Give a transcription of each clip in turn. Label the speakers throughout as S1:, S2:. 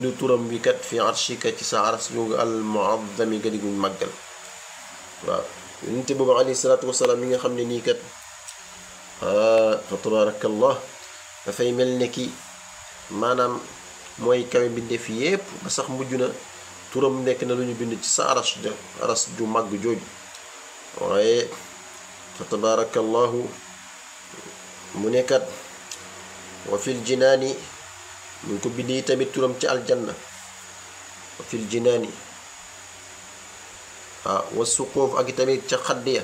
S1: du turam bi kat fi arshika ci sa aras googu al muazzami ga diguñ màggal waaw yonente boobu alayhi salaatu wasalaam mi nga xam ne nii kat fa tabarakallah dafay mel ne ki maanaam mooy kawe mbindeef yépp ba sax mujj na turam nekk na lu ñu bind ci sa aras ja aras ju màgg jooju waaye fa tabarakallahu mu nekkat wa fil jinaani mu ngi ko bindee tamit turam ci aljanna wa fil jinaani ah wa suqoof ak tamit ca xadd ya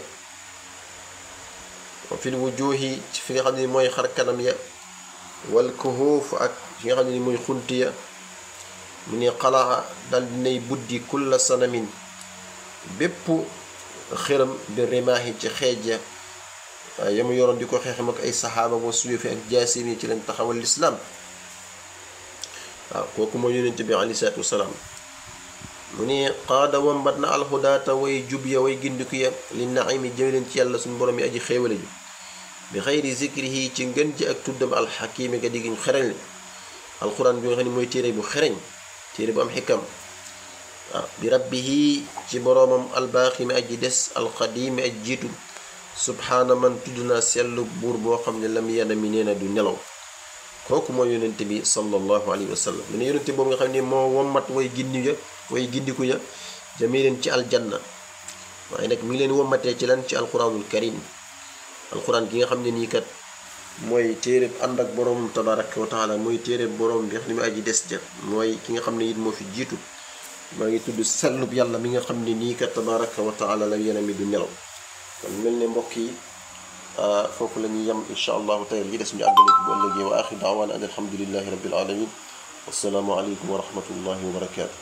S1: wa fil wujuhi ci fi nga xam ne mooy xar kanam ya wal kuhuuf ak fi nga xam ne mooy xunt ya mu ne xalaa dal dinay buddi kulla sanamin bépp xëram bi rimaahi ci xeej ya waaye yamu yoroon di ko xeexam ak ay saxaaba wa suyufi ak jaasim yi ci leen taxawal lislaam waaw kooku mooy yonent bi aleyhi salaatu wasalaam mu ne qaada wambat na alxudaata way jub ya way gindiku ya li naimi jëme leen ci yàlla suñu borom yi aji xéewale ji bi xayri zikrihi ci ngën ji ak tuddam alxakimi ga diggiñ xereñ li alquran bi nga xam ne mooy téere bu xereñ téere bu am xikam waaw bi rabbihi ci boroomam albaaxi mi aji des alxadimi aj jiitu subhaana man tudd naa sellu buur boo xam ne lam yana mi nee na du nelaw kooku mooy yonente bi sallallahu alayhi wa sallam mu ne yonente boobu nga xam ne moo wommat way gindi ya way gindiku ya jëmee leen ci aljanna waaye nag mi ngi leen wommatee ci lan ci alquranul karim alquran gi nga xam ne nii kat mooy téere ànd ak borom tabaraka wa taala mooy téere borom bi nga xam ne mu aji des ja mooy ki nga xam ne it moo fi jiitu maa ngi tudd sellub yàlla mi nga xam ne nii kat tabaraka wa taala la yéen mi du nelaw kon mel ne mbokk yi foofu la ñuy yem incha allahu tey li des ñu àggale ko bu ëllëgee wa axir daawaana an alhamdulillahi rabbil alamin wassalaamu aleykum wa rahmatullahi wa barakaatu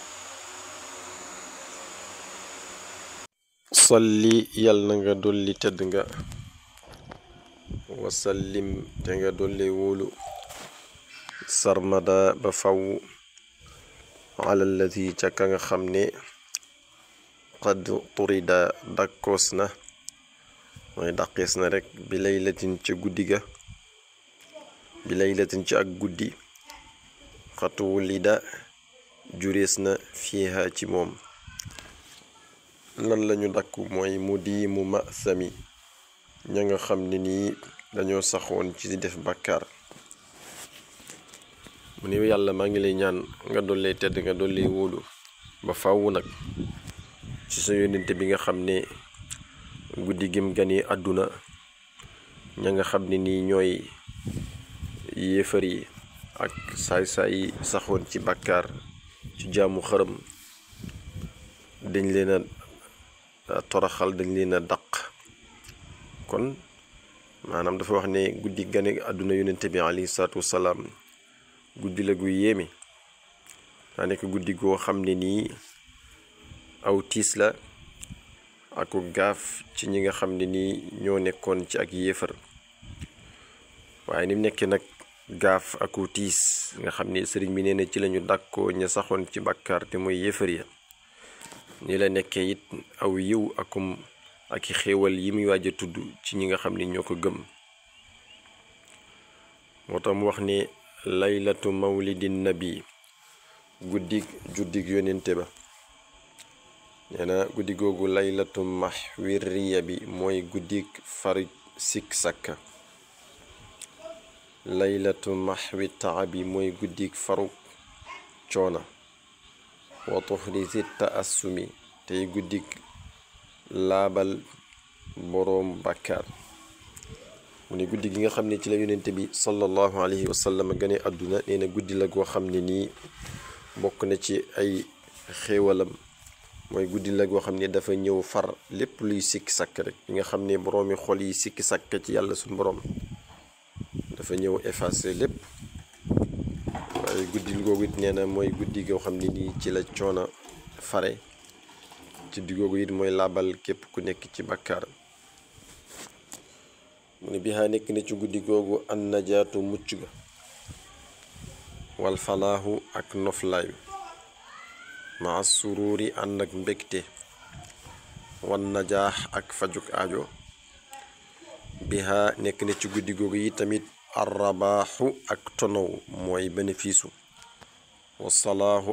S1: salli yal na nga dolli tedd nga wasallim te nga dolli wóolu sarmada ba faw alallati ca ka nga xam ne qad turida dakkoos na mooy dàqees na rek bi laylatin ca guddi ga bi laylatin ci ak guddi xatuwu lida jurees na fiiha ci moom lan lañu dakku mooy mu di mu ma sami ña nga xam ne nii dañoo saxoon ci di def bàkkaar mu ne yàlla maa ngi lay ñaan nga dollee tedd nga dollee wóolu ba fàww nag ci sa yónnente bi nga xam ne guddi gim gani àdduna ña nga xam ne nii ñooy yéefar yi ak saay-saay yi saxoon ci bàkkaar ci jaamu xërëm dañ leen a toraxal dañ leen a daq kon maanaam dafa wax ne guddi gane àdduna yonente bi alayhi salaatu wasalaam guddi la gu yéeme daa nekk guddi goo xam ne nii aw tiis la aku gaaf ci ñi nga xam ne nii ñoo nekkoon ci ak yéefar waaye ni mu nekkee nag gaaf aku tiis nga xam ne sëriñ bi nee na ci lañu dàkkoo ña saxoon ci bàkkaar te mooy yéefar ya ni la nekkee it aw yiw akum ak i xéewal yi muy waaj a tudd ci ñi nga xam ni ñoo ko gëm moo tax mu wax ne laylatu mawlidin nabi guddig juddig yonente ba nee na guddi googu laylatu maxwiriya bi mooy guddig fari sik sakka laylatu maxwi taabi mooy guddig faru coona wa tuxri zitta assumi tey guddig laabal boroom bàkkaar mu ne guddi gi nga xam ne ci la yonente bi sallallahu alayhi wa sallam gane àdduna nee na guddi la goo xam ne nii bokk na ci ay xéewalam mooy guddi la goo xam ne dafa ñëw far lépp luy sikki sakk rek yi nga xam ne boroomi xol yi sikki sakk ci yàlla suñu boroom dafa ñëw effacé lépp waaye guddi googu it nee na mooy guddi goo xam ne nii ci la coona fare ci di googu it mooy laabal képp ku nekk ci bàkkaar mu ne bihaa nekk na ci guddi googu an najaatu mucc ga wal falaahu ak noflaayu maa suruuri ànd ak mbégte wan najaax ak fajuk aajo bihaa nekk na ci guddi googu yi tamit arrabaaxu ak tonow mooy bénéfice wa salaahu